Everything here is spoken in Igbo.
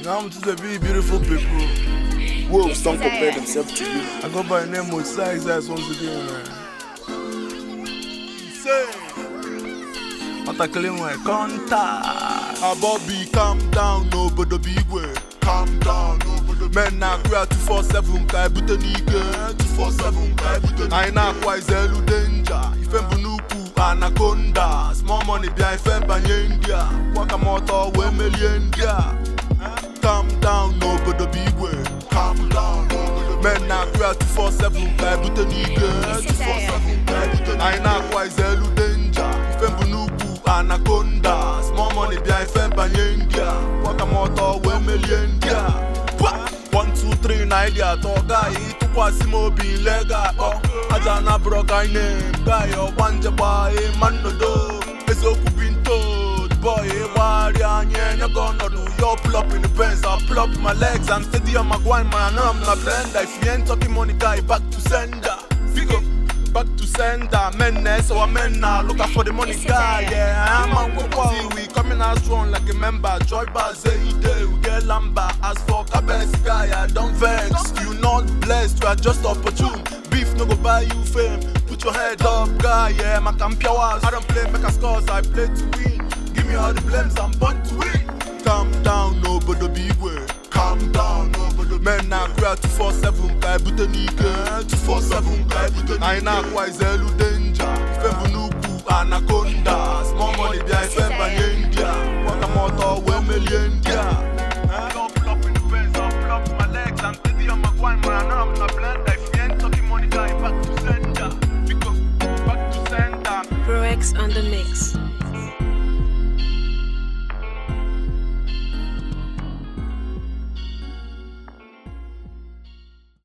I'm to the be beautiful people. Wolves don't This is compare a- themselves to you. I go by the name of Size Ass once again, man. Say, Otakele nwe contact. Abobi, calm down, nobody be way. Calm down, nobody Men na akwa 247 ka ebute n'ike 247 ka ebute n'ike anyị na-akwa izelu danger ife mbụ n'ukwu anaconda small money bịa ife banye ndị a kwaka m ọtọ wee melie ndị a calm down n'obodo bụ igwe calm down n'obodo men na-akwa 247 ka ebute n'ike 247 ka ebute n'ike anyị na-akwa izelu danger ife mbụ n'ukwu anaconda small money bịa ife banye ndị a kwaka m ọtọ wee melie ndị a Pwa! 1 2 3 na ịdị atọ gaghị ịtụkwasị m obi ile ga-akpọ aja na bụrọ ka anyị na-em gaghị ọgba njekwa ịma nnodo eziokwu bi ntod boy ịgbagharị anya enye gị ọnọdụ yo pull up in the Benz I pull up my legs and steady on my grind man now I'm na blender if you ain't talking money guy back to sender Figo back to sender men na so men na look out for the money This is guy it. yeah I'm on See we coming out strong like a member Joy bar say he day we get lamba as for cabez guy I don't vex you not blessed you are just opportune beef no go buy you fame put your head up guy yeah my camp hours I don't play make a scores I play to win give me all the blames I'm born to win calm down nobody be way calm down nobody men na akwa 247 ka ebute n'ike 247 ka ebute n'ike anyị na-akwa izelu danger ife bụ n'ukwu anaconda small money bịa ife